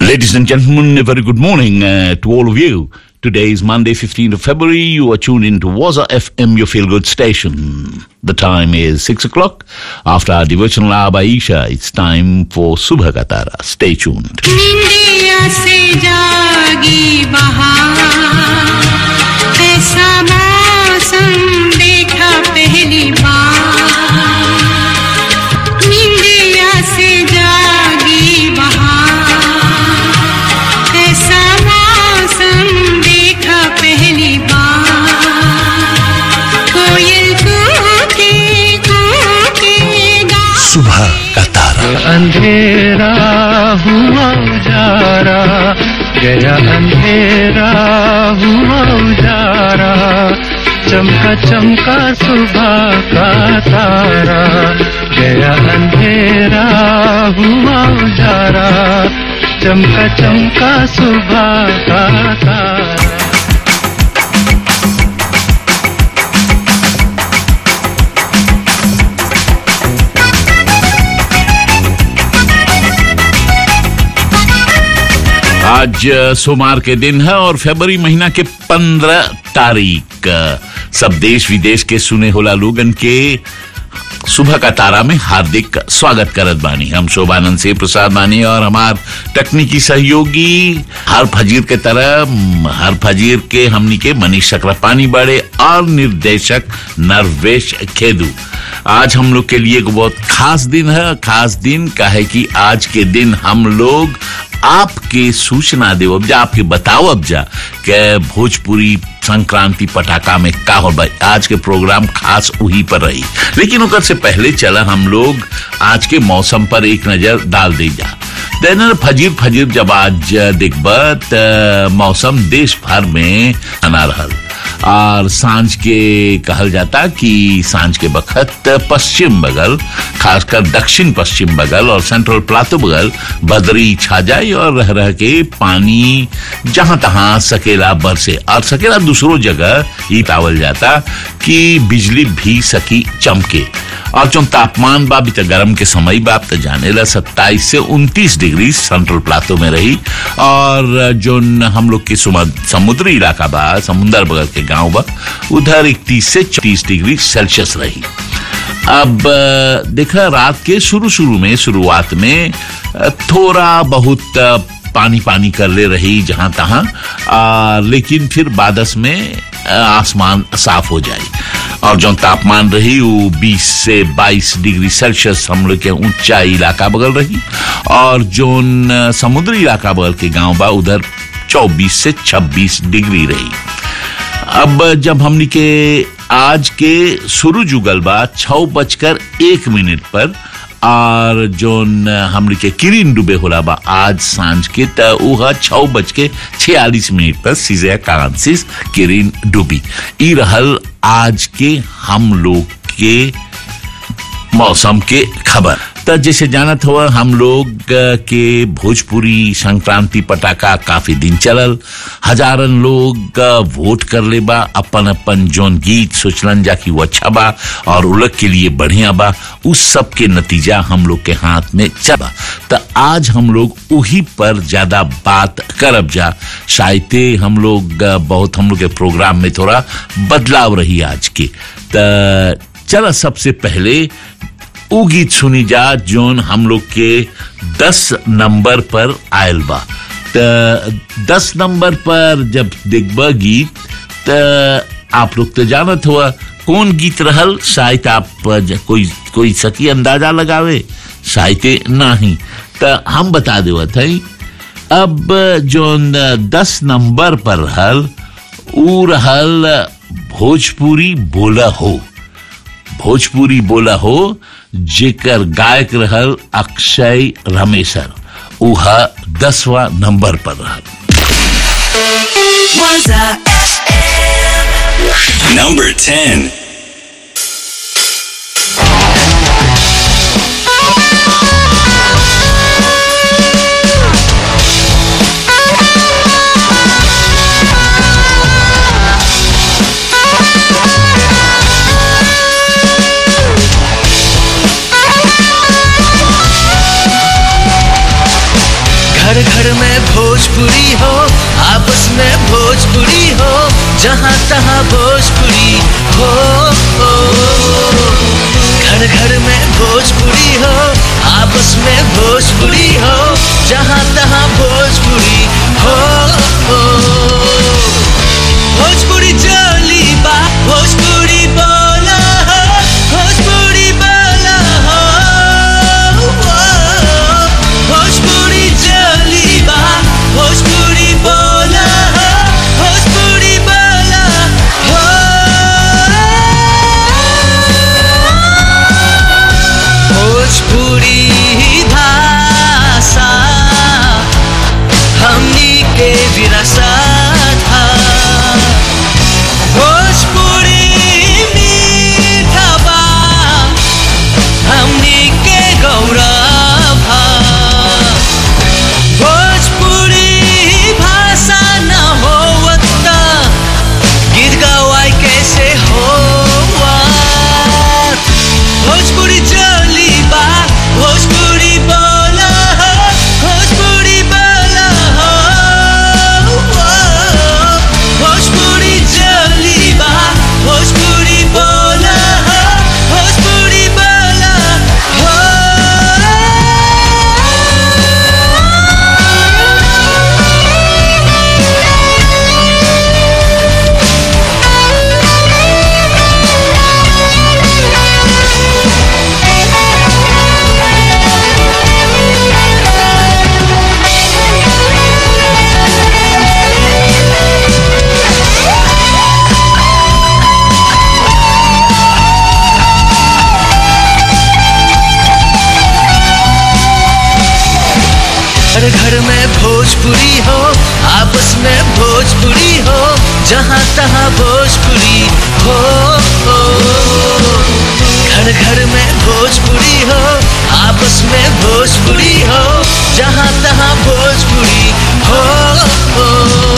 Ladies and gentlemen, a very good morning uh, to all of you. Today is Monday, 15th of February. You are tuned into Waza FM, your feel good station. The time is 6 o'clock. After our devotional hour by Isha, it's time for Subha Katara. Stay tuned. निंदिया से जागी बहार ऐसा मौसम देखा पहली बार निंदिया से जागी बहार ऐसा मौसम देखा पहली बार कोयल कूके कूके गा सुबह का तारा अंधेरा हुआ उजारा गया अंधेरा हुआ उजारा चमका चमका सुबह का तारा गया अंधेरा हुआ उजारा चमका चमका सुबह का तारा आज अ, सोमवार के दिन है और फरवरी महीना के पंद्रह तारीख अ, सब देश विदेश के सुने होला लोगन के सुबह का तारा में हार्दिक स्वागत करत बानी हम शोभानंद से प्रसाद बानी और हमार तकनीकी सहयोगी हर फजीर के तरह म, हर फजीर के हमनी के मनीष चक्रपानी बड़े और निर्देशक नरवेश खेदू आज हम लोग के लिए एक बहुत खास दिन है खास दिन का है कि आज के दिन हम लोग आपके सूचना देव अब जा आपके बताओ अब जा के भोजपुरी संक्रांति पटाखा में का हो भाई आज के प्रोग्राम खास वही पर रही लेकिन ओकर से पहले चला हम लोग आज के मौसम पर एक नजर डाल दे जा देन फजीर फजीर जब आज देखब त मौसम देश भर में आना रहल और सांझ के कहल जाता कि सांझ के बखत पश्चिम बगल खासकर दक्षिण पश्चिम बगल और सेंट्रल प्लाटो बगल बदरी छा जाए और रह रह के पानी जहां तहां सकेला बरसे और सकेला दूसरों जगह ही पावल जाता कि बिजली भी सकी चमके और जो तापमान बा अभी तक गर्म के समय बा आप तो जाने ला सत्ताईस से उनतीस डिग्री सेंट्रल प्लाटो में रही और जो हम लोग के सुमा- समुद्री इलाका बा समुंदर बगल के गांव बा उधर इकतीस से चौतीस डिग्री सेल्सियस रही अब अ, देखा रात के शुरू शुरू में शुरुआत में अ, थोड़ा बहुत अ, पानी पानी कर ले रही जहां तहां आ, लेकिन फिर बादस में अ, आसमान साफ हो जाए और जो तापमान रही वो 20 से 22 डिग्री सेल्सियस हम लोग के ऊंचा इलाका बगल रही और जो न समुद्री इलाका बगल के गांव बा उधर 24 से 26 डिग्री रही अब जब हमनी के आज के शुरू जुगल बा छह बजकर एक मिनट पर और जोन हमनी के किरिन डूबे होला बा आज सांझ के त उहा छह बज के छियालीस मिनट पर सीजे कांसिस किरिन डूबी ई रहल आज के हम लोग के मौसम के खबर त जैसे जानत हुआ हम लोग अ, के भोजपुरी संक्रांति पटाखा काफी दिन चलल हजारन लोग अ, वोट कर ले बा अपन अपन जोन गीत सोचलन जा कि वो अच्छा बा और उलग के लिए बढ़िया बा उस सब के नतीजा हम लोग के हाथ में चला त आज हम लोग उही पर ज्यादा बात करब जा शायद हम लोग अ, बहुत हम लोग के प्रोग्राम में थोड़ा बदलाव रही आज के त चला सबसे पहले उ गीत सुनी जा जोन हम लोग के दस नंबर पर आयल बा त दस नंबर पर जब देखबा गीत त आप लोग तो जानत हुआ कौन गीत रहल शायद आप ज- कोई कोई सकी अंदाजा लगावे शायद नहीं त हम बता देवत हई अब जोन दस नंबर पर रहल उ रहल भोजपुरी बोला हो भोजपुरी बोला हो जेकर गायक रहल अक्षय रमेशर उहा दसवा नंबर पर रहल Waza Number 10. घर घर में में भोजपुरी हो आपस में भोजपुरी हो जहाँ तहाँ भोजपुरी हो, हो। घर घर में भोजपुरी हो आपस में भोजपुरी हो जहाँ तहाँ भोजपुरी हो, हो। भोजपुरी चली बा भोजपुरी बोला हो भोजपुरी बोला हो हो। भोजपुरी चली बा भोजपुरी बोला हो भोजपुरी बोला हो भोजपुरी भाषा हमनी के विरासत है भोजपुरी मीठा बा हमनी के गौरव है भोजपुरी भाषा न होवत त गीत गवाई कैसे होवत भोजपुरी चली बा भोजपुरी बोला हो भोजपुरी बोला हो भोजपुरी चली बा भोजपुरी बोला हो भोजपुरी बोला हर घर में भोजपुरी हो आपस में भोजपुरी हो जहाँ तहाँ भोजपुरी हो, हो। घर घर में भोजपुरी हो आपस में भोजपुरी हो जहाँ तहाँ भोजपुरी हो, हो।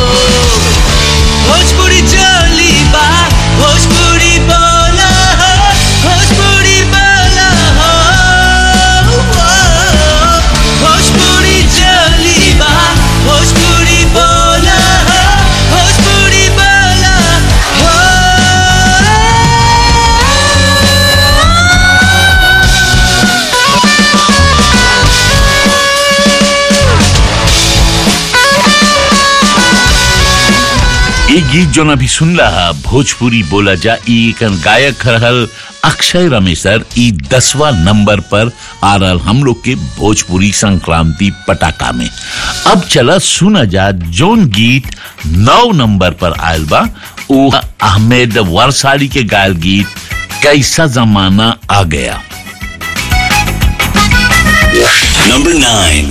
भोजपुरी चली बा भोजपुरी बोला हो भोजपुरी बोला हो भोजपुरी चली बा भोजपुरी बोला हो भोजपुरी बोला हो एक गीत जो अभी सुन रहा भोजपुरी बोला जा ई एकर गायक रहल अक्षय रमेशर ई दसवा नंबर पर आ रहल हम लोग के भोजपुरी संक्रांति पटाखा में अब चला सुना जा जोन गीत नौ नंबर पर आयल बा वो अहमद वर्साली के गायल गीत कैसा जमाना आ गया Number 9.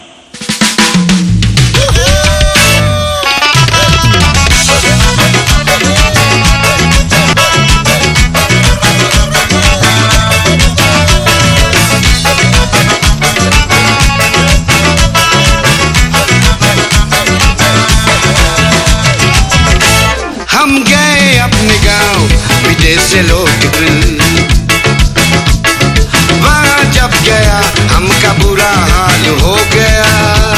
हम गए अपने गांव विदेश से लोग वहां जब गया हमका बुरा हाल हो गया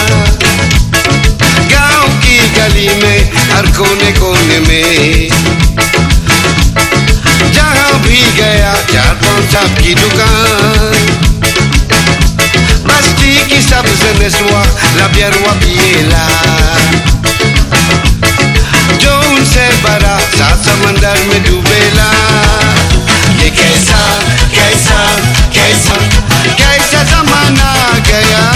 गांव की गली में हर कोने कोने में जहां भी गया चार पांच साहब की दुकान बस्ती की सबसे नस्वा लबियरवा पिएला जो उनसे बड़ा सात समंदर में डूबेला ये कैसा कैसा कैसा कैसा जमाना आ गया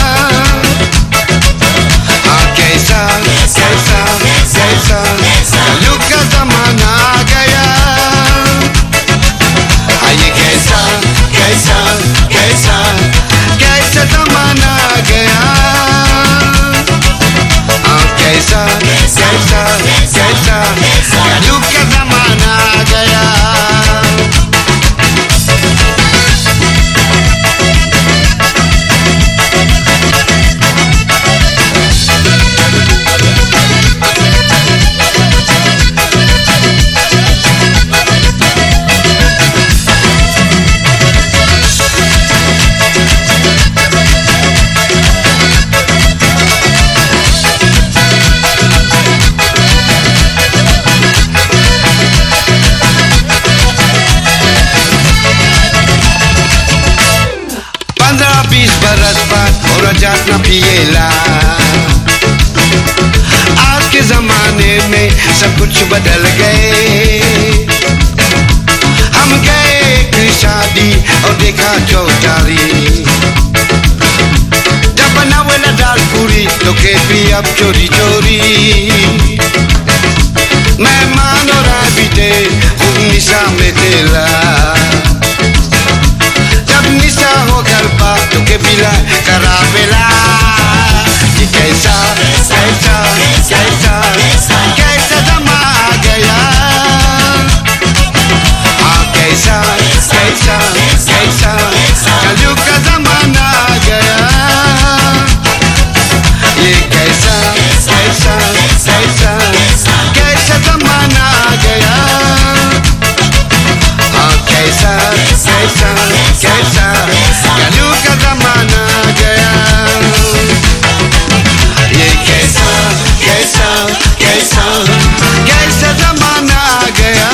हाँ कैसा कैसा कैसा कलयुग का जमाना आ गया हाँ ये कैसा कैसा कैसा कैसा जमाना आ गया हाँ कैसा कैसा कैसा कलयुग का जमाना आ गया जात न पिएला आज के जमाने में सब कुछ बदल गए हम गए एक शादी और देखा चौटारी जब बनावेला दाल पूरी तो के भी अब चोरी चोरी मेहमान और आबिदे खूब निशा में तेला जब निशा हो गरबा तो के बिला करावेला ये कैसा कैसा कैसा कैसा जमा आ गया हाँ कैसा कैसा कैसा कलयुग का जमाना आ गया ये कैसा कैसा कैसा कैसा जमाना आ गया हाँ कैसा कैसा कैसा कलयुग का जमाना आ गया ये कैसा कैसा कैसा कैसा जमाना आ गया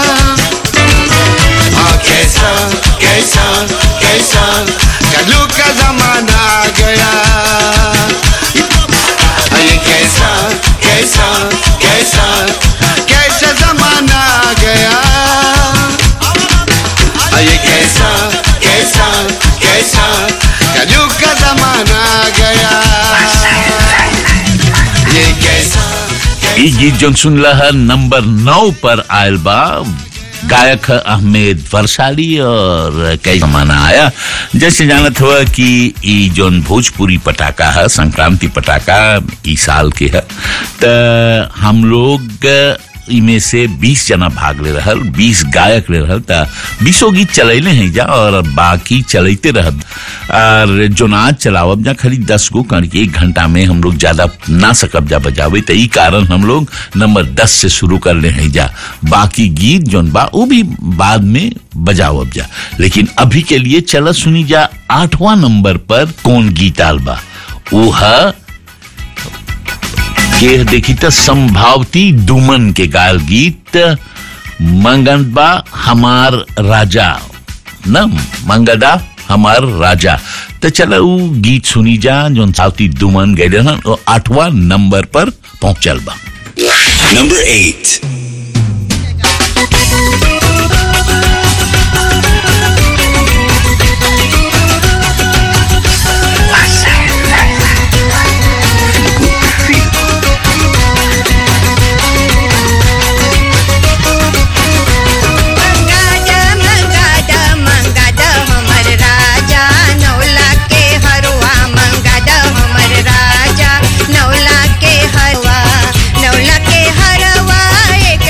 हाँ कैसा कैसा कैसा कलयुग का जमाना आ गया ये कैसा कैसा कैसा कैसा जमाना आ गया ये कैसा कैसा कैसा कलयुग का जमाना आ गया ये कैसा ई गीत जोन सुनला है नंबर नौ पर आयल बा गायक है अहमेद वर्षाली और कई जमाना आया जैसे जानत हुआ कि ई जोन भोजपुरी पटाखा है संक्रांति पटाखा ई साल के है त हम लोग इमे से 20 जना भाग ले रहल 20 गायक ले रहल त 20 गीत चलैले हैं जा और बाकी चलते रहब और जो नाच चलावब जा खाली 10 गो करके एक घंटा में हम लोग ज्यादा ना सकब जा बजावे त ई कारण हम लोग नंबर 10 से शुरू कर ले हैं जा बाकी गीत जोन बा वो भी बाद में बजावब जा लेकिन अभी के लिए चला सुनी जा आठवां नंबर पर कौन गीत आल बा वो है के देखी त संभावती दुमन के गायल गीत मंगन बा हमार राजा न मंगदा हमार राजा तो चलो उ गीत सुनी जा जो सावती दुमन गए हन वो आठवां नंबर पर पहुंचल बा Number 8. मंगादा मंगादा मंगादा हमर राजा नौला के हरवा मंगादा हमर राजा नौला के हरवा नौला के हरवा एक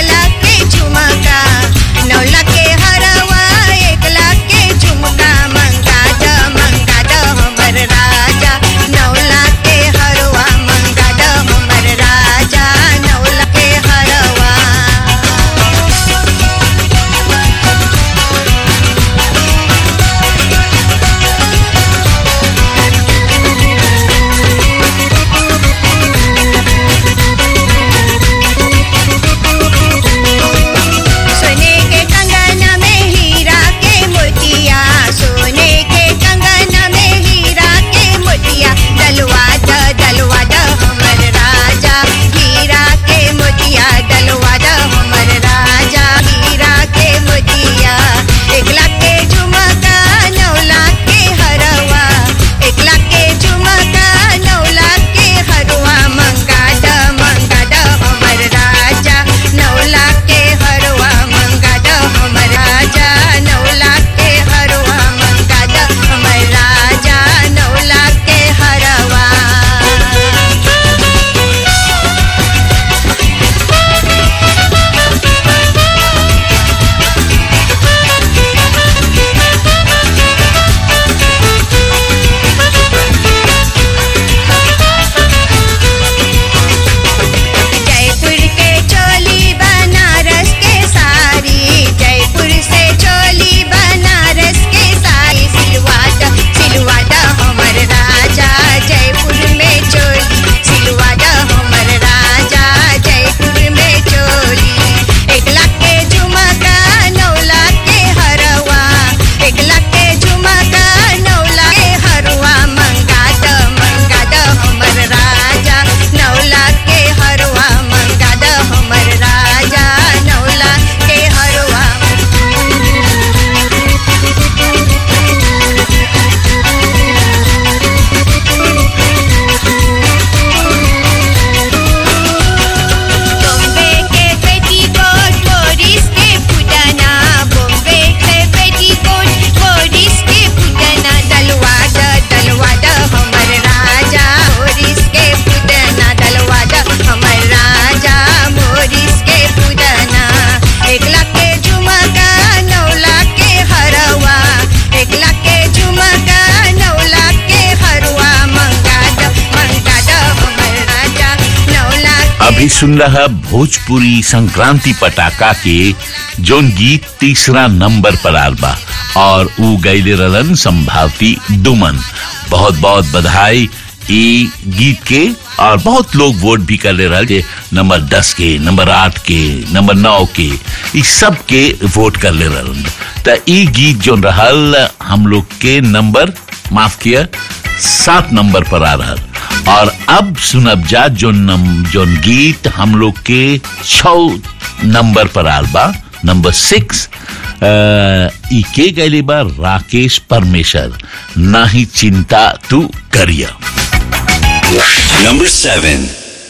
अभी सुन रहा भोजपुरी संक्रांति पटाखा के जोन गीत तीसरा नंबर पर आल बा और ऊ गैले रलन संभावती दुमन बहुत बहुत बधाई ई गीत के और बहुत लोग वोट भी कर ले रहा जे नंबर दस के नंबर आठ के नंबर नौ के ई सब के वोट कर ले रहलन त ई गीत जोन रहल हम लोग के नंबर माफ किया सात नंबर पर आ रहा और अब सुनब जा जो नम जोन गीत हम लोग के छ नंबर पर आल बा नंबर सिक्स ई के गैले बा राकेश परमेश्वर ना ही चिंता तू करिया Number 7.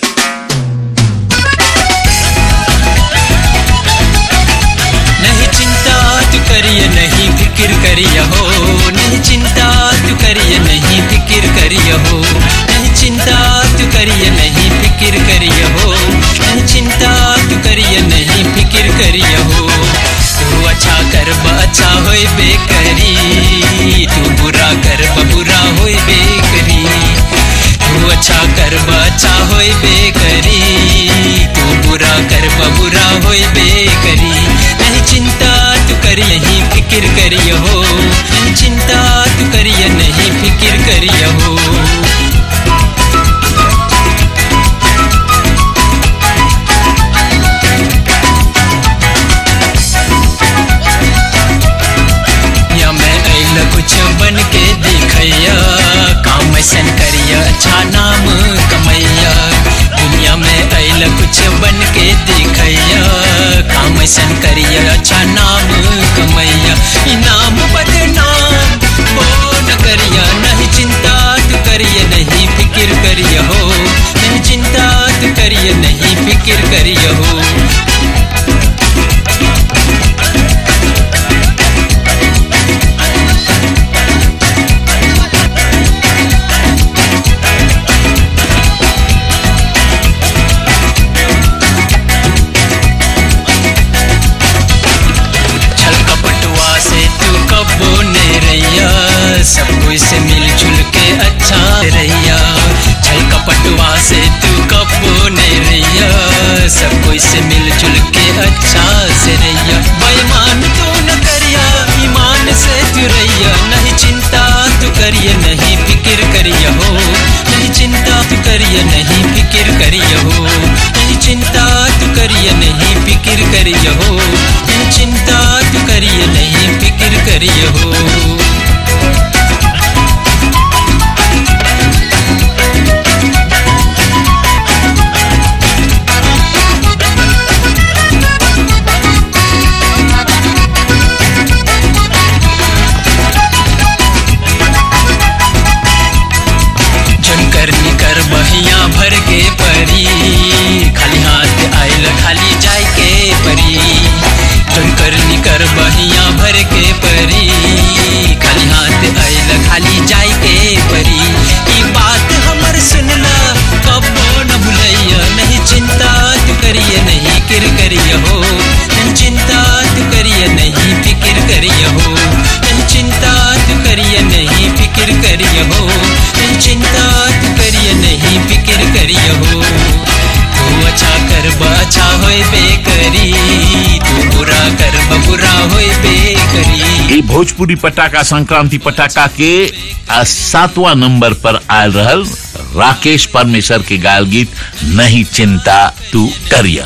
नहीं चिंता तू करिए नहीं फिक्र करिए हो नहीं चिंता तू करिए नहीं फिक्र करिए हो नहीं चिंता तू करिए नहीं फिक्र करिए हो नहीं चिंता तू करिए नहीं फिक्र करिए हो तू अच्छा कर अच्छा होए बेकरी तू बुरा कर बुरा होए बेकरी तू अच्छा कर अच्छा होए बेकरी तू बुरा कर बुरा होए बेकरी नहीं चिंता तू करिए नहीं फिक्र करिए हो नहीं चिंता तू करिए नहीं फिक्र करिए हो या मैं अल कुछ बन के दिखैया काम ऐसन करिया अच्छा नाम कमैया दुनिया में अल कुछ बन के दिखैया काम ऐसन करिया अच्छा नाम कमैया इनाम बदनाम हो न करिया नहीं चिंता तू करिए नहीं फिक्र करिए हो नहीं चिंता तू करिए नहीं फिक्र करिए हो छल कपटुआ से तू कबो ने रैया सब कोई से मिलजुल के अच्छा रैया छल कपटुआ से तू कबो ने रैया सब कोई से मिलजुल के अच्छा से रैया बेईमान तू न करिया ईमान से तू रैया नहीं चिंता तू करिए नहीं फिक्र करिए हो नहीं चिंता तू करिए नहीं फिक्र करिए हो नहीं चिंता तू करिए नहीं फिक्र करिए हो नहीं चिंता तू करिए नहीं फिक्र करिए हो जन करनी कर बहिया भर के परी खाली हाथ आयल खाली जाय के परी जन करनी कर बहिया भर के परी खाली हाथ आयल खाली जाय के परी ई बात हमर सुनला कबो न भुलैया नहीं चिंता तू करिए नहीं किर करिए हो नहीं चिंता तू करिए नहीं फिक्र करिए हो नहीं चिंता तू करिए नहीं फिक्र करिए हो नहीं चिंता तू करिए नहीं फिक्र करिए हो तू अच्छा कर अच्छा होए बेकरी तू बुरा कर बुरा होए बेकरी ये भोजपुरी पटाखा संक्रांति पटाखा के आ, सातवां नंबर पर आयल रहल राकेश परमेश्वर के गायल गीत नहीं चिंता तू करिया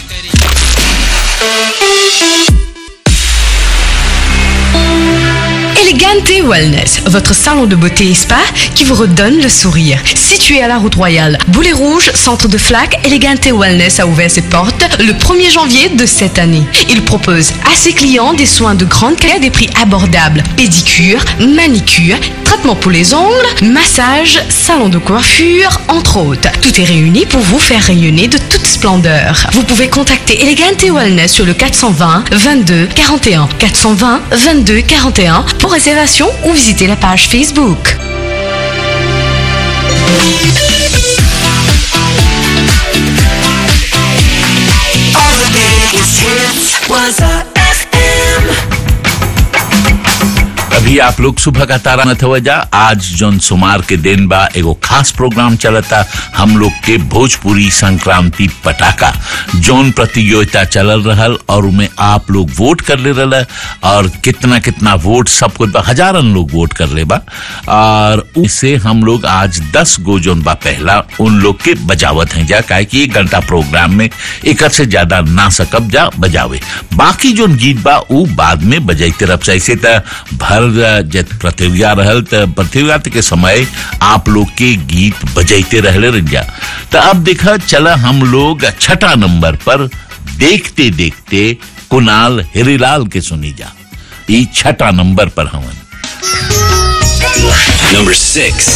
Elegante Wellness, votre salon de beauté et spa qui vous redonne le sourire. Situé à la route royale, Boulet Rouge, centre de flac, Elegante Wellness a ouvert ses portes le 1er janvier de cette année. Il propose à ses clients des soins de grande qualité à des prix abordables. Pédicure, manicure, traitement pour les ongles, massage, salon de coiffure, entre autres. Tout est réuni pour vous faire rayonner de toute splendeur. Vous pouvez contacter Elegante Wellness sur le 420 22 41 420 22 41 pour réservation ou visiter la page Facebook. All the biggest hits was a FM. अभी जी आप लोग सुबह का तारा न थवजा आज जोन सुमार के दिन बा एगो खास प्रोग्राम चलता हम लोग के भोजपुरी संक्रांति पटाखा जोन प्रतियोगिता चलल रहल और उमें आप लोग वोट कर ले रहा और कितना कितना वोट सब कुछ बा हजारन लोग वोट कर ले बा और उससे हम लोग आज दस गो जोन बा पहला उन लोग के बजावत हैं जा काहे कि एक घंटा प्रोग्राम में एक से ज्यादा ना सकब जा बजावे बाकी जोन गीत बा उ बाद में बजाइते रह ऐसे त भर जब प्रतियोगिता रहल त प्रतियोगिता के समय आप लोग के गीत बजाइते रहले रंजा तो अब देखा चला हम लोग छठा नंबर पर देखते देखते कुणाल हिरीलाल के सुनी जा ई छठा नंबर पर हवन Number six.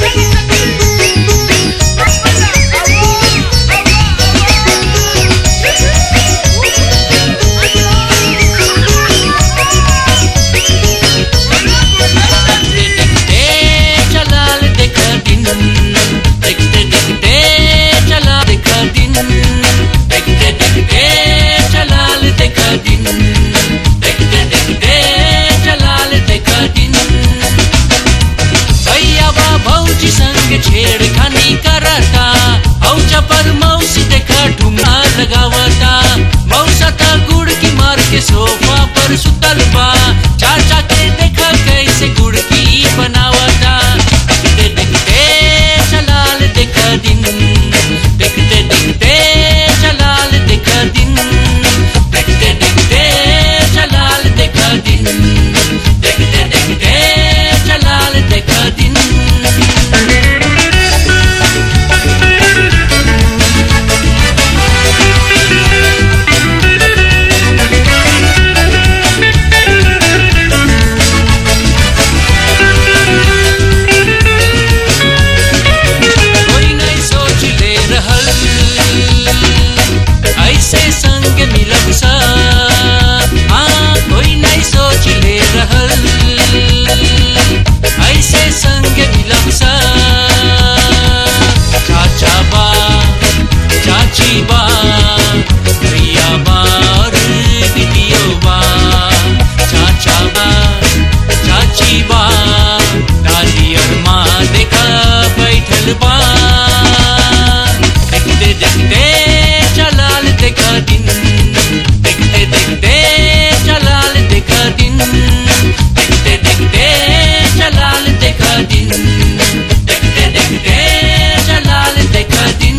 चलाल देखा दिन देखते देखते चला देखा दिन देखते देखते चलाल देखा दिन देखते देखते चलाल देखा दिन भैया बा भौजी संग छेड़खानी करता औचा पर मौसी देखा ढूंढा लगावता मौसा था गुड़ की मार के सोफा पर सुतल बा चाचा के देखा कैसे गुड़ की बनावता देखते देखते चलाल देखा दिन देखते देखते चलाल देखा दिन देखते देखते चलाल देखा दिन देखते देखते चलाल देखा दिन कोई नहीं सोच ले रहल ऐसे संग मिलब सा हाँ कोई नहीं सोच ले रहल ऐसे संग मिलब सा चाचा बा चाची बा भैया बा और दीदियो बा चाचा बा चाची बा दादी और माँ देखा बैठल बा देखते देखते चलाल देखा दिन देखते देखते चलाल देखा दिन देखते देखते चलाल देखा दिन देखते देखते चलाल देखा दिन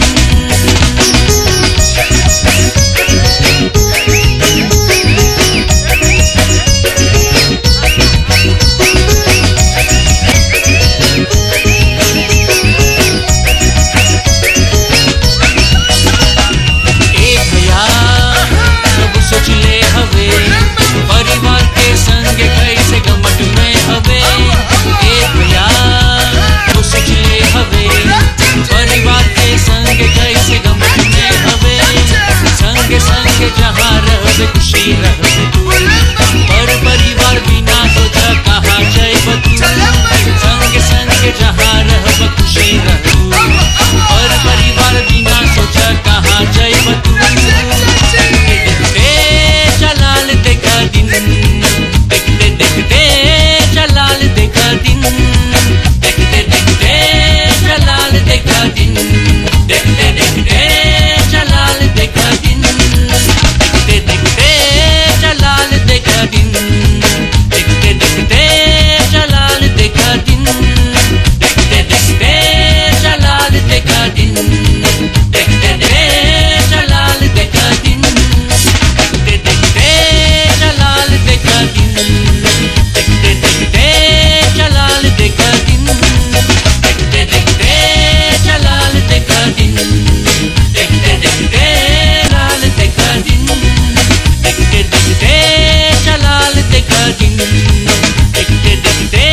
ए भैया सब सोच ले हवे परिवार के संग कैसे गमट में हवे ए भैया सब सोच ले हवे परिवार के संग कैसे गमट में हवे संग संग जहाँ रहबे खुशी रहबे पर परिवार बिना सोचा कहाँ जाए तू संग संग जहाँ रहब खुशी रहू पर परिवार बिना सोचा कहाँ जाए तू देखते चलाल देखा दिन देखते देखते चलाल देखा दिन देखते देखते चलाल देखा दिन देखते देखते चलाल देखा दिन देखते देखते चलाल देखा दिन देखते देखते चलाल देखा दिन देखते देखते चलाल देखा दिन देखते देखते चलाल देखा दिन देखते देखते चलाल देखा दिन देखते देखते चलाल देखा दिन देखते देखते चलाल देखा दिन देखते देखते चलाल देखा दिन देखते देखते चलाल देखा दिन देखते देखते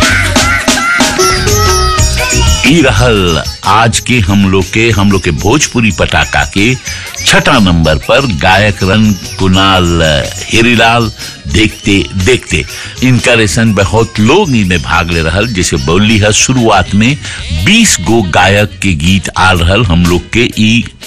ई रहल आज के हम लोग के हम लोग के भोजपुरी पटाखा के छठा नंबर पर गायक रन कुणाल हिरीलाल देखते देखते इनका रेसन बहुत लोग इनमें भाग ले रहल जैसे बोली है शुरुआत में 20 गो गायक के गीत आ रहल हम लोग के ई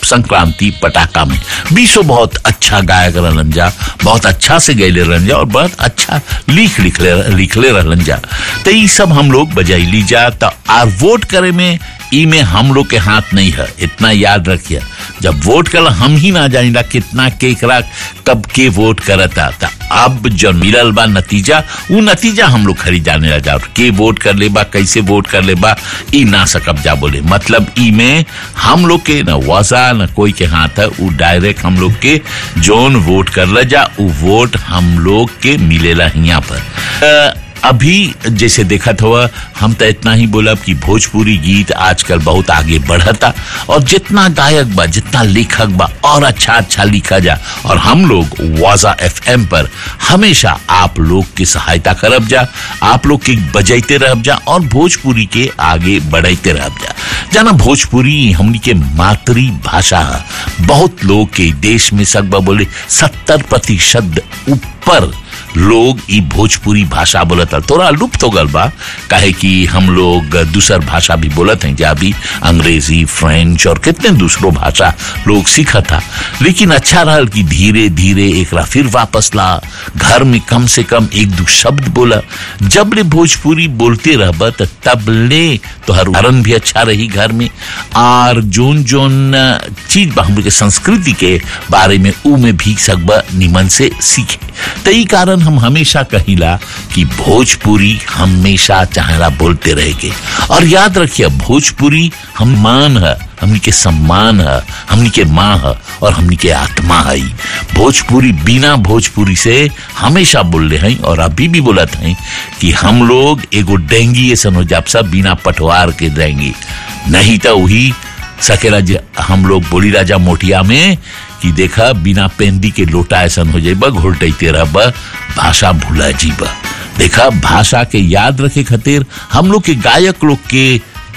संक्रांति पटाखा में बीसो बहुत अच्छा गायक रहलन जा बहुत अच्छा से गैले रहन जा और बहुत अच्छा लिख लिखले लिखले रहलन जा तो ये सब हम लोग बजैली जा तो आर वोट करे में ई में हम लोग के हाथ नहीं है इतना याद रखिए जब वोट कर हम ही ना जानिला कितना केकरा कब के वोट करता था अब जो मिलल बा नतीजा वो नतीजा हम लोग खरीदाने लगा और के वोट कर ले बा कैसे वोट कर ले बा ई ना सकब जा बोले मतलब ई में हम लोग के न वजा न कोई के हाथ है वो डायरेक्ट हम लोग के जोन वोट कर ले जा वो वोट हम लोग के मिलेला यहाँ पर अ, अभी जैसे देखा हुआ हम तो इतना ही बोला कि भोजपुरी गीत आजकल बहुत आगे बढ़ता और जितना गायक बा जितना लेखक बा और अच्छा अच्छा लिखा जा और हम लोग वाजा एफ पर हमेशा आप लोग की सहायता करब जा आप लोग के बजाइते रह जा और भोजपुरी के आगे बढ़ाते रह जा जाना भोजपुरी हमनी के मातृ भाषा है बहुत लोग के देश में सकबा बोले सत्तर प्रतिशत ऊपर लोग ई भोजपुरी भाषा बोलत है थोड़ा लुप्त हो गल बा काहे कि हम लोग दूसर भाषा भी बोलत हैं जा भी अंग्रेजी फ्रेंच और कितने दूसरो भाषा लोग सीखा था लेकिन अच्छा रहल कि धीरे धीरे एकरा फिर वापस ला घर में कम से कम एक दो शब्द बोला जब ले भोजपुरी बोलते रहब त तब ले तोहर उदाहरण भी अच्छा रही घर में और जोन जोन चीज बा हम लोग के संस्कृति के बारे में ऊ में भी सकबा निमन से सीखे तो ई कारण हम हमेशा कहिला कि भोजपुरी हमेशा चाहेला बोलते रहेगे और याद रखिए भोजपुरी हम मान है हमनी के सम्मान है हमनी के माँ है और हमनी के आत्मा है भोजपुरी बिना भोजपुरी से हमेशा बोल रहे हैं और अभी भी बोलत हैं कि हम लोग एगो डेंगी ऐसा हो जाब सब बिना पटवार के देंगी नहीं तो वही सकेला जे हम लोग बोली राजा मोटिया में कि देखा बिना पेंदी के लोटा ऐसा हो जाइबा घोलटते रहब भाषा भूला जीबा देखा भाषा के याद रखे खातिर हम लोग के गायक लोग के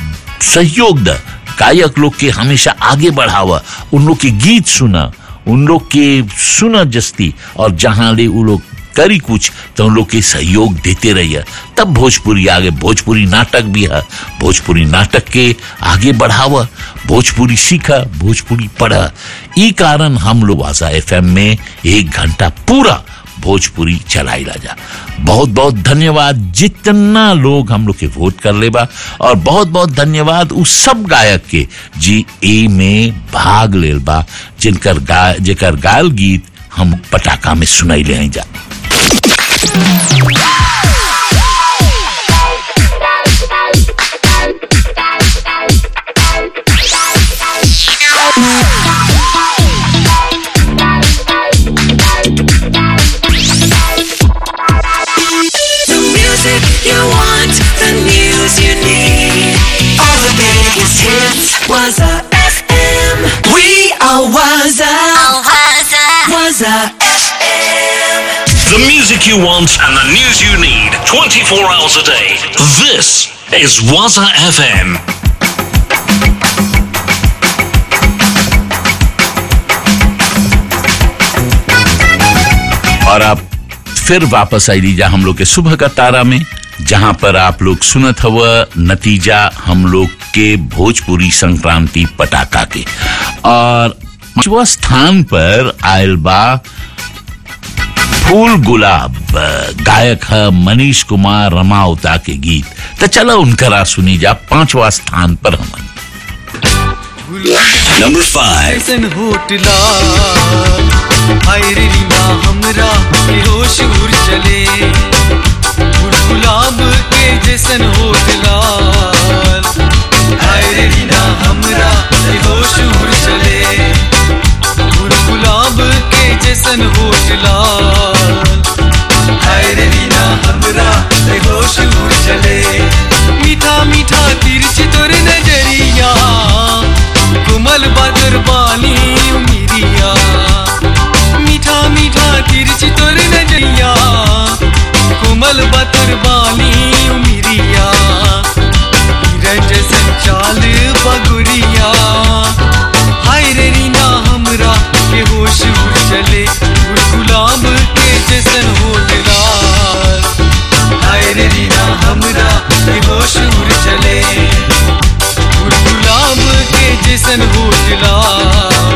सहयोग द गायक लोग के हमेशा आगे बढ़ावा उन लोग के गीत सुना उन लोग के सुना जस्ती और जहां ले वो लोग करी कुछ तो उन लोग के सहयोग देते रहिए तब भोजपुरी आगे भोजपुरी नाटक भी है भोजपुरी नाटक के आगे बढ़ावा भोजपुरी सीखा भोजपुरी पढ़ा ई कारण हम लोग आशा एफ में एक घंटा पूरा भोजपुरी चलाई राजा बहुत बहुत धन्यवाद जितना लोग हम लोग के वोट कर लेबा और बहुत बहुत धन्यवाद उस सब गायक के जी ए में भाग लेल बा जिनकर गा जेकर गायल गीत हम पटाखा में सुनाई ले जा The music you want, the news you need. All the biggest hits was a FM. We are Waza. Waza FM. The music you want and the news you need 24 hours a day. This is Waza FM. और आप फिर वापस आई लीजा हम लोग के सुबह का तारा में जहां पर आप लोग सुनत हुआ नतीजा हम लोग के भोजपुरी संक्रांति पटाखा के और पांचवा स्थान पर आयल बा फूल गुलाब गायक है मनीष कुमार रमावता के गीत तो चलो उनकरा सुनी जा पांचवा स्थान पर हम Number five. ऐसन होटला हाय रे रीना हमरा के होश उड़ चले फूल गुलाब के जैसन होटला हाय रे रीना हमरा के होश उड़ चले फूल गुलाब के जैसन होटला हाय रे रीना हमरा के होश उड़ चले मीठा मीठा तिरछ तोर नजरिया कुमल बदर बानी उमिरिया मीठा मीठा तिरछ तोर नजरिया कुमल बदर बानी उमिरिया रंज संचाल बगुरिया हाय रे रीना हमरा के होश उड़ चले उड़ गुलाब के जैसन होटला हाय रे रीना हमरा के होश उड़ चले फूल गुलाब के जैसन होटला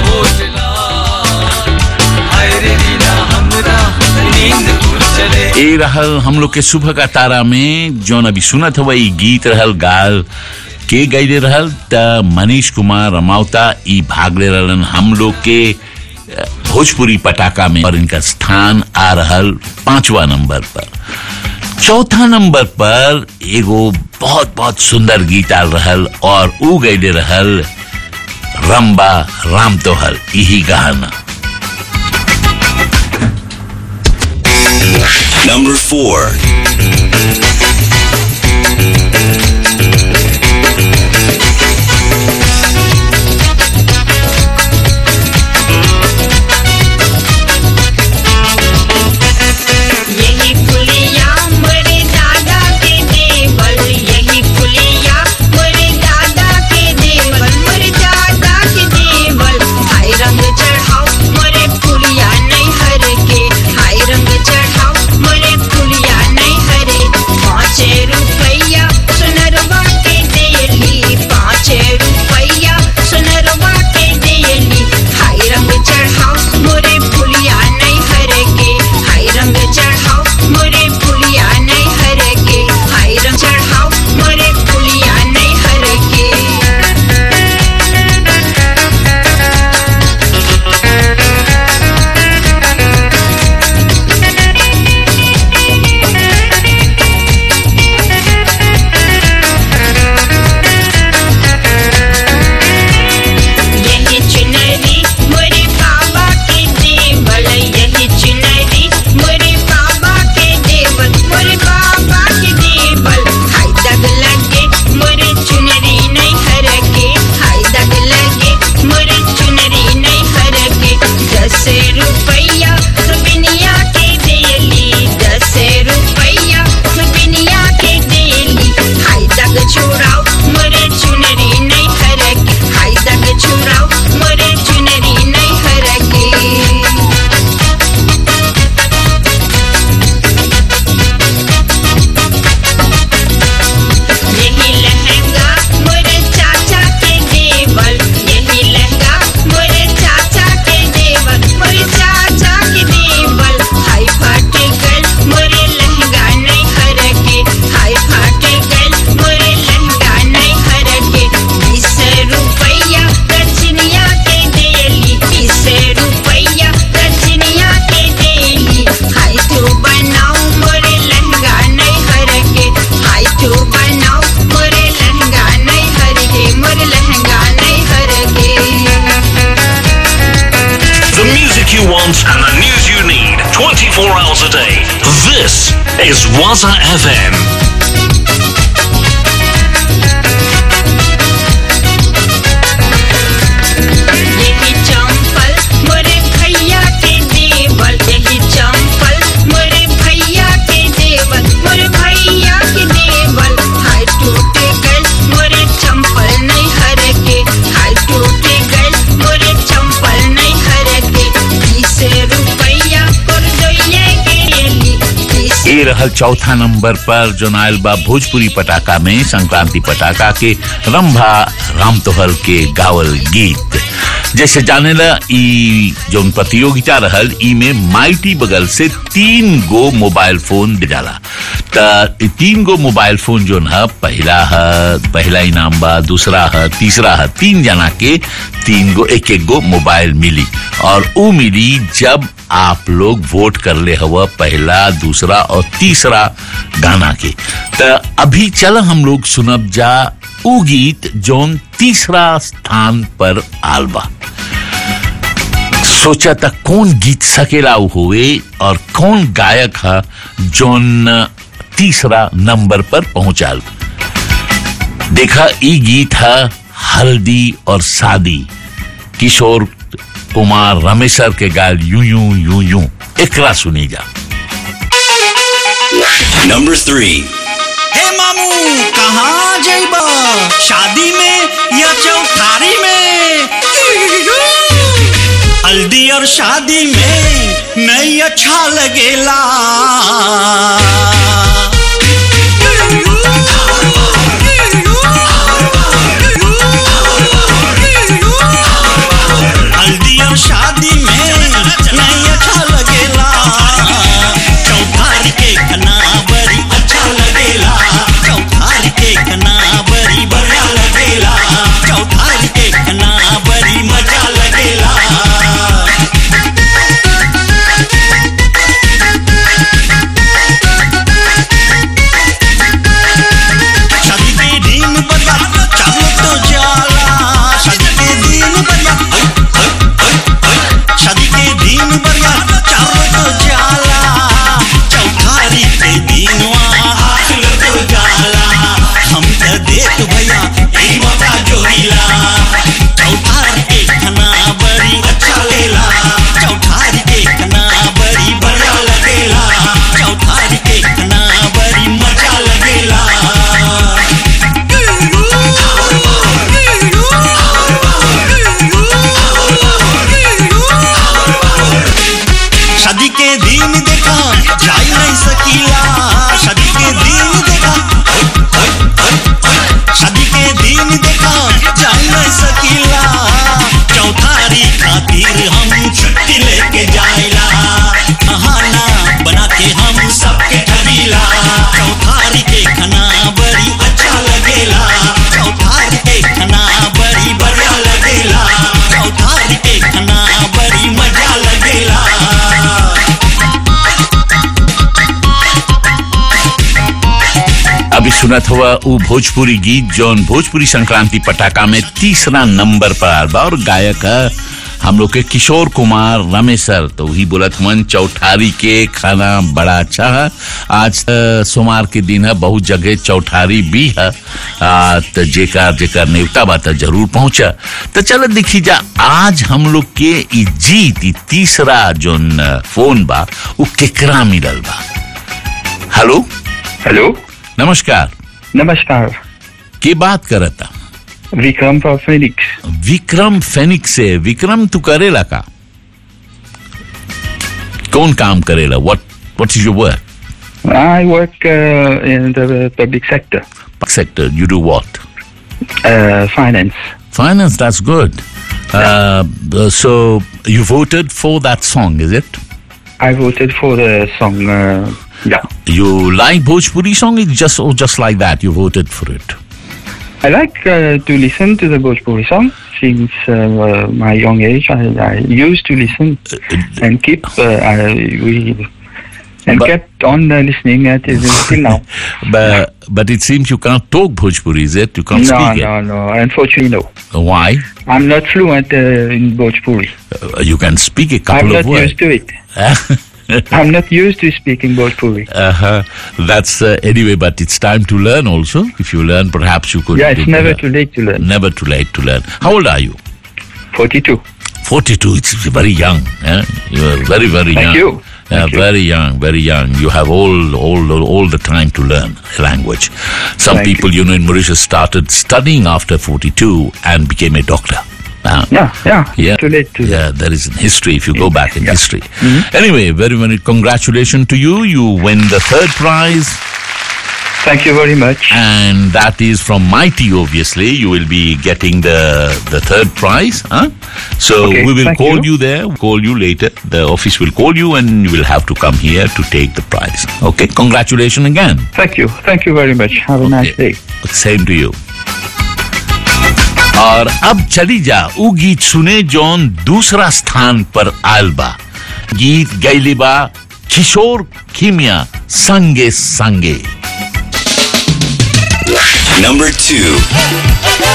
होटला हाय रे रीना हमरा नींद उड़ चले ए रहल हम लोग के सुबह का तारा में जौन अभी सुनत हवा ई गीत रहल गाल के गईले रहल त मनीष कुमार रमावता ई भाग ले रहलन हम लोग के अ, भोजपुरी पटाखा में और इनका स्थान आ रहल पांचवा नंबर पर चौथा नंबर पर एगो बहुत बहुत सुंदर गीत आल रहल और ऊ गईले रहल रंबा राम तोहर यही गाना Number four. यही फुलिया मोरे दादा के देवल यही फुलिया मोरे दादा के देवल मोरे दादा के देवल हाय रंग चढ़ाओ मोरे फुलिया नहीं हर के हाय रंग चढ़ाओ मोरे फुलिया नहीं हरे पाँच रुपया सुनरवा के देली पाँच रुपया सुनरवा के देली हाय रंग चढ़ाओ मोरे फुलिया नहीं हर के हाय रंग चढ़ाओ मोरे फुलिया नहीं हर के हाय रंग चढ़ाओ मोरे फुलिया नहीं हर के यही चुनरी मोरे बाबा के देवल यही चुनरी मोरे बाबा के देवल मोरे बाबा के देवल हाय दग लगे मोरे चुनरी नहीं हर के हाय दग लगे मोरे चुनरी नहीं हर के दस रुपया रुपनिया के देली दस रुपया रुपनिया के देली हाय दग छोड़ाओ मोरे चुनरी नहीं हर के हाय दग छोड़ाओ मोरे चुनरी नहीं हर के यही लहंगा मोरे चाचा के देवल यही लहंगा मोरे चाचा के देवल मोरे चाचा के देवल हाय फाटे गल मोरे लहंगा नहीं हर के हाय फाटे गल मोरे लहंगा नहीं हर के बीस रुपया रजनिया के देली बीस रुपया रजनिया के देली हाय तो बनाओ मोरे लहंगा नहीं हर के हाय तो बनाओ मोरे लहंगा नहीं हर के मोरे लहंगा नहीं हर के The music you want and the news you need 24 hours a day. This is Waza FM. यही चंपल मोरे भैया के देवल यही चंपल मोरे भैया के देवल मोरे भैया के देवल हाय टूटे गल मोरे चंपल नहीं हर के हाय टूटे गल मोरे चंपल नहीं हर के बीस रुपया और दोये के लिए बीस ए रहल चौथा नंबर पर जो नायल बा भोजपुरी पटाखा में संक्रांति पटाखा के रंभा राम तोहर के गावल गीत जैसे जाने ला ई जोन प्रतियोगिता रहल ई में माइटी बगल से तीन गो मोबाइल फोन दिलाला त ई तीन गो मोबाइल फोन जोन है पहला है पहला इनाम बा दूसरा है तीसरा है तीन जना के तीन गो एक एक गो मोबाइल मिली और ऊ मिली जब आप लोग वोट कर ले हवा पहला दूसरा और तीसरा गाना के त अभी चल हम लोग सुनब जा ऊ गीत जोन तीसरा स्थान पर आलबा सोचा था कौन गीत सकेला हुए और कौन गायक है जोन तीसरा नंबर पर पहुंचाल देखा ई गीत है हल्दी और शादी किशोर कुमार रमेशर के गाल यूं यूं यूं यूं एकरा सुनी जा Number three. हे मामू कहाँ जइबा शादी में या चौथारी में हल्दी और शादी में नहीं अच्छा लगेला हल्दी हम छुट्टी लेके जाइला बहाना बना के हम सबके ठगीला चौथारी के खाना बड़ी अच्छा लगेला चौथारी के खाना बड़ी बढ़िया लगेला चौथारी के खाना बड़ी मजा लगेला अभी सुनत हुआ उ भोजपुरी गीत जौन भोजपुरी संक्रांति पटाखा में तीसरा नंबर पर आल बा और गायक है हम लोग के किशोर कुमार रमेशर तो वही बोलत हुआ चौठारी के खाना बड़ा अच्छा है आज अ, सोमवार के दिन है बहुत जगह चौठारी भी है आ, तो जेकर जेकर नेवता बा त जरूर पहुंचा तो चलो देखी जा आज हम लोग के ई जीत ई तीसरा जोन अ, फोन बा उ केकरा मिलल बा हेलो हेलो नमस्कार नमस्कार के बात करता Vikram from Phoenix Vikram Phoenix से विक्रम तू करेला का कौन काम करेला what what is your work I work uh, in the public sector, sector you do what uh, finance. finance that's good uh, so you voted for that song is it I voted for the song. Uh, yeah, you like bhojpuri song it's just or just like that you voted for it I like uh, to listen to the Bhojpuri song since uh, my young age. I, I used to listen and keep. Uh, I, we and kept on uh, listening at it until now. but but it seems you can't talk bhojpuri is it you can't no, speak no, no. Unfortunately, no. it why I'm not fluent uh, in Bhojpuri. Uh, you can speak a I'm couple not of words used to it. I'm not used to speaking Bhojpuri. Uh-huh. That's uh, anyway, but it's time to learn also. If you learn, perhaps you could. Yeah, it's do never better. too late to learn. Never too late to learn. How old are you? 42. 42. It's very young. Eh? You are very, very Thank young. you. Yeah, very young, very young. You have all, all, all the time to learn a language. Some Thank people, you. know, in Mauritius started studying after 42 and became a doctor. Uh, Yeah, yeah. yeah, Too late to yeah. There is in history if you go back in history. Anyway, very, very congratulations to you. You win the third prize. Thank you very much. And that is from Mighty, obviously. You will be getting the the third prize. Huh? So Okay, we will thank call you. you. there, call you later. The office will call you and you will have to come here to take the prize. Okay, congratulations again. Thank you. Thank you very much. Have a nice day. Same to you. और अब चली जा उ गीत सुने जौन दूसरा स्थान पर आयल बा गीत गैली बा किशोर खीमिया संगे संगे Number two.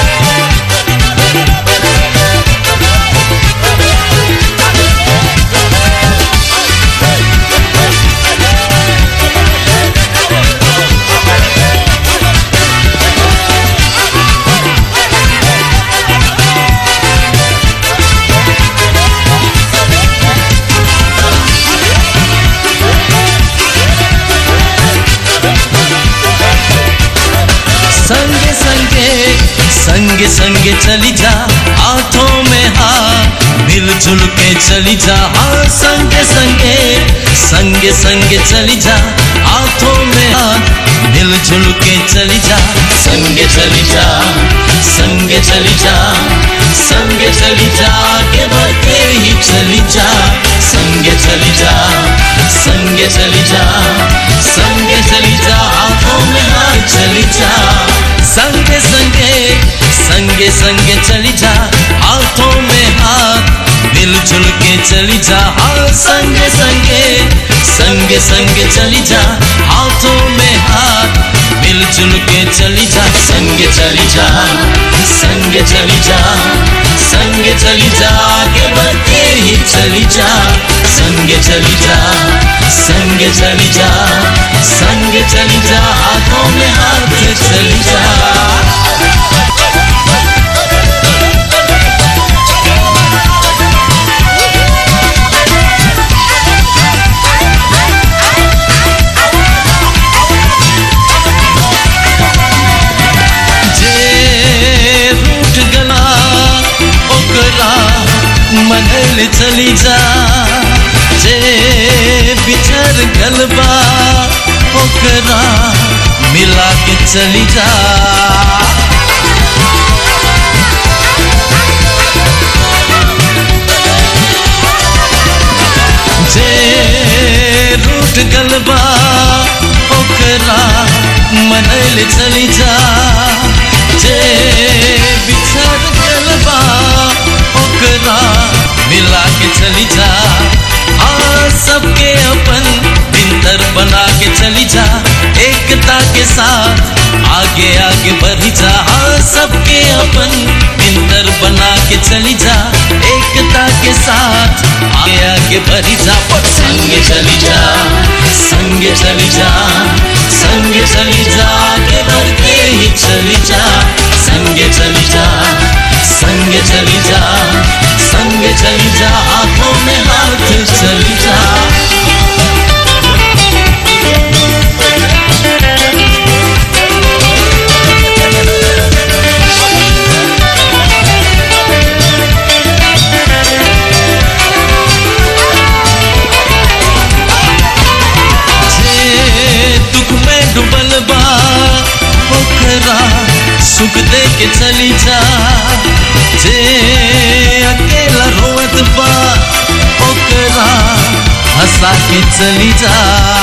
संगे संगे संगे संगे चली जा हाथों में हाथ मिलजुल के चली जा हाँ संगे संगे संगे संगे चली जा हाथों में हाथ मिलजुल के चली जा संगे चली जा संगे चली जा संगे चली जा आगे बढ़ते ही चली जा संगे चली जा संगे चली जा संगे चली जा हाथों में हाथ चली जा संगे संगे संगे संगे चली जा हाथों में हाथ मिलजुल के चली जा हाँ संगे संगे संगे संगे चली जा हाथों में हाथ मिलजुल के चली जा संगे चली जा संगे चली जा संगे चली जा आगे बढ़ते ही चली जा संगे चली जा संगे चली जा संगे चली जा हाथों में हाथ चली जा जे रूठ गला ओकरा मनल चली जा जे बिछड़ गलबा ओकरा मिला के चली जा ले चली जा जे बिछड़ गल बा ओकरा मिला के चली जा आ सबके अपन बिंदर बना के चली जा एकता के साथ आगे आगे बढ़ी जा हाँ सबके अपन बिंदर बना के चली जा एकता के साथ आगे आगे बढ़ी जा पर संगे चली जा संगे चली जा संगे चली जा आगे बढ़ते ही चली जा संगे चली जा संगे चली जा संगे चली जा हाथों में हाथ चली जा जे दुख में डूबल बा ओकरा सुख दे के चली जा जे अकेला रोवत बा ओकरा हंसा के चली जा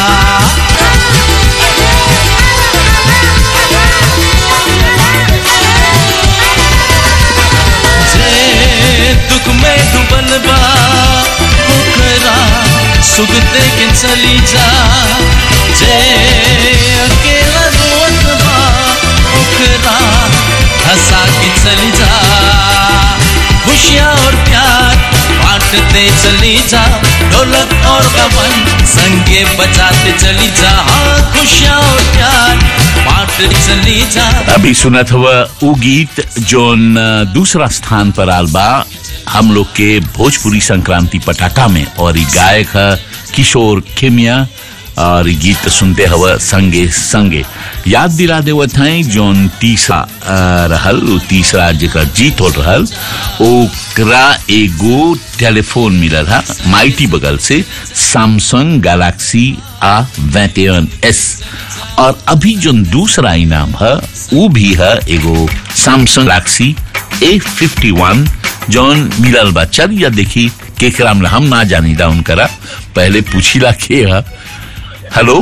जे दुख में डूबल बा ओकरा सुख दे के चली जा जे अकेला रोत बा ओकरा हंसा के चली जा खुशियाँ और प्यार बांटते चली जा ढोलक और गबन संगे बजाते चली जा हाँ खुशियाँ और प्यार बांटते चली जा अभी सुनत हुआ उ गीत जोन अ, दूसरा स्थान पर आल बा हम लोग के भोजपुरी संक्रांति पटाखा में और ई गायक है किशोर खेमिया और ई गीत सुनते हवा संगे संगे याद दिला देवत हैं जोन तीसरा अ, रहल उ तीसरा जेकर जीत हो रहल ओकरा एगो टेलीफोन मिलल है माइटी बगल से सैमसंग गैलेक्सी आ 21 एस और अभी जो दूसरा इनाम है वो भी है एगो Samsung Galaxy A fifty one जौन मिलल बा चलिए देखी केकरा में हम ना जानी दा उनकरा पहले पूछीला के है हेलो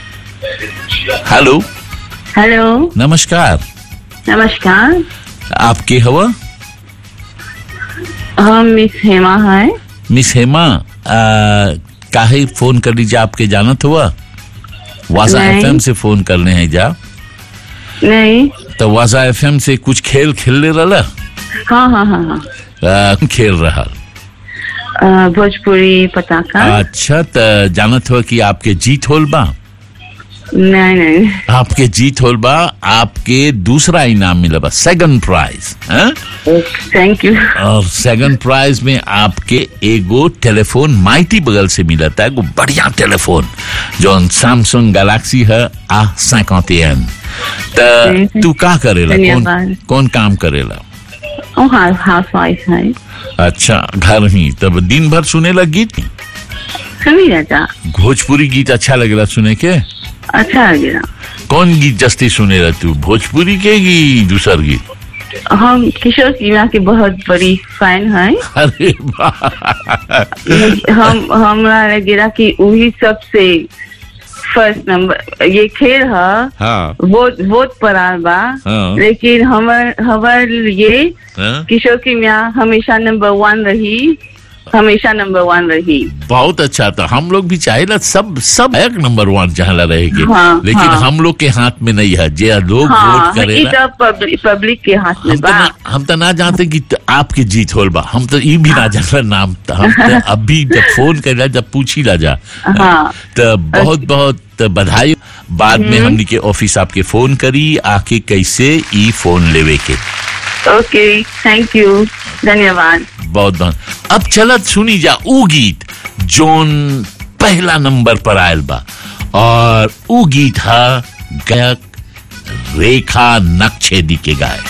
हेलो हेलो नमस्कार नमस्कार आपके हवा हम मिस हेमा है मिस हेमा आ, काहे फोन कर लीजिए आपके जानत हुआ वाजा नहीं। एफएम से फोन करने हैं जा नहीं तो वाजा एफएम से कुछ खेल खेलने रहा हाँ हाँ हाँ हाँ आ, खेल रहा अ, भोजपुरी पताका अच्छा त जानत हो कि आपके जीत होल बा नहीं नहीं आपके जीत होल बा आपके दूसरा इनाम मिला बा सेकंड प्राइज हैं? थैंक यू और सेकंड प्राइज में आपके एगो टेलीफोन माइटी बगल से मिला था एगो बढ़िया टेलीफोन जो सैमसंग गैलेक्सी है आ सैकौतियन त तू का करेला कौन धन्यवाद। कौन काम करेला ओ हाँ हाउस वाइफ है अच्छा घर ही तब दिन भर सुने लग गीत सुनी राजा भोजपुरी गीत अच्छा लगेला सुने के अच्छा लगेगा कौन गीत जस्ती सुने रह तू भोजपुरी के की दूसर गीत हम किशोर सिन्हा की बहुत बड़ी फैन है अरे वाह हम हमरा लगेला कि वही सबसे फर्स्ट नंबर ये खेल है हाँ वोट वोट पर आल बा हाँ। लेकिन हमर हमर ये हाँ? किशोर की मियाँ हमेशा नंबर वन रही हमेशा नंबर वन रही बहुत अच्छा था हम लोग भी चाहेला सब सब एक नंबर वन जहाँ रहेगी हाँ, लेकिन हाँ। हम लोग के हाथ में नहीं है जे लोग हाँ वोट ई करेला तो पब्लिक पब्लिक के हाथ में हम तो बा ना हम तो ना जानते कि त- आपके जीत होल बा हम तो ये भी ना जानला नाम त हम तो अभी जब फोन करेला जब पूछी ला जा हाँ तो बहुत बहुत बधाई बाद में हमने के ऑफिस आपके फोन करी आके कैसे ई फोन लेवे के ओके थैंक यू धन्यवाद बहुत बहुत अब चलत सुनी जा ऊ गीत जोन पहला नंबर पर आयल बा और ऊ गीत हा गायक रेखा नक्शेदी के गाय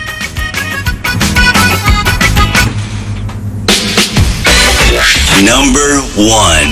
Number one.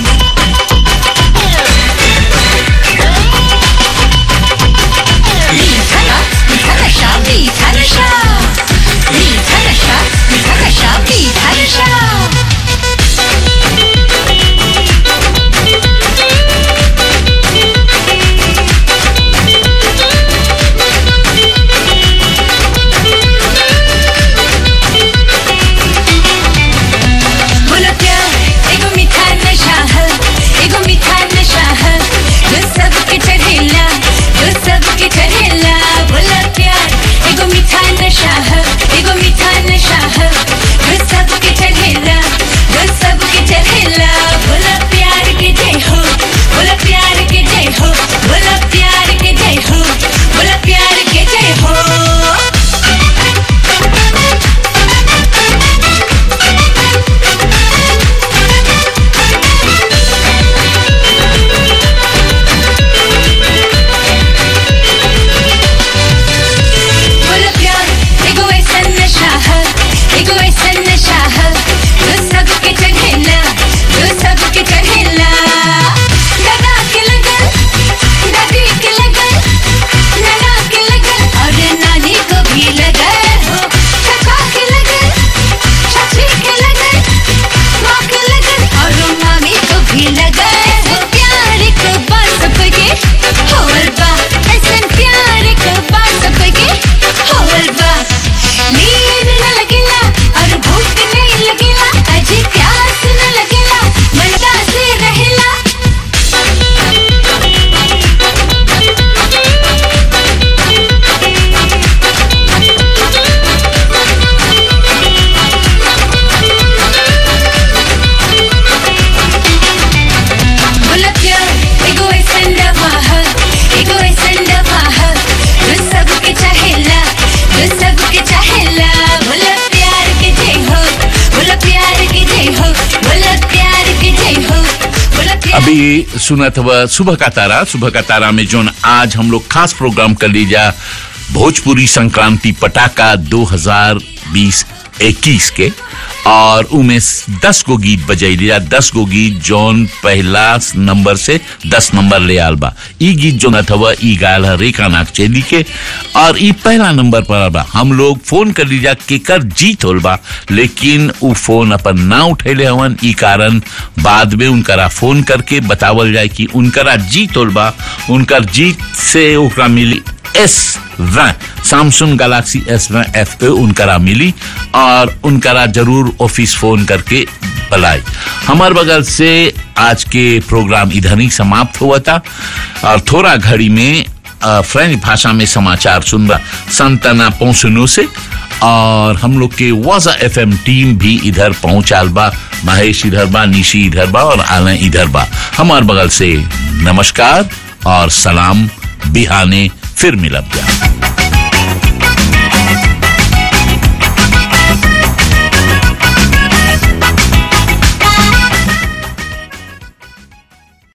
अभी सुना था सुबह का तारा सुबह का तारा में जो आज हम लोग खास प्रोग्राम कर लीजा भोजपुरी संक्रांति पटाखा 2020 21 के और उमें दस गो गीत बजाई लिया दस गो गीत जौन पहला नंबर से दस नंबर ले आल बा ई गीत जो न थवा ई गायल है रेखा नाग चेली के और ई पहला नंबर पर आल बा हम लोग फोन कर लीजा केकर जीत होल बा लेकिन उ फोन अपन ना उठैले हवन ई कारण बाद में उनकरा फोन करके बतावल जाए कि उनकरा जीत होल बा उनकर जीत से ओकरा मिली S Samsung Galaxy S F A उनकरा मिली और उनकरा जरूर ऑफिस फोन करके बुलाई हमार बगल से आज के प्रोग्राम इधर ही समाप्त हुआ था और थोड़ा घड़ी में अ, फ्रेंच भाषा में समाचार सुन रहा संतना पहुंचनो से और हम लोग के वाजा एफ टीम भी इधर पहुंचाल बा महेश इधर बा निशी इधर बा और आलय इधर बा हमार बगल से नमस्कार और सलाम बिहाने फिर मिलब जा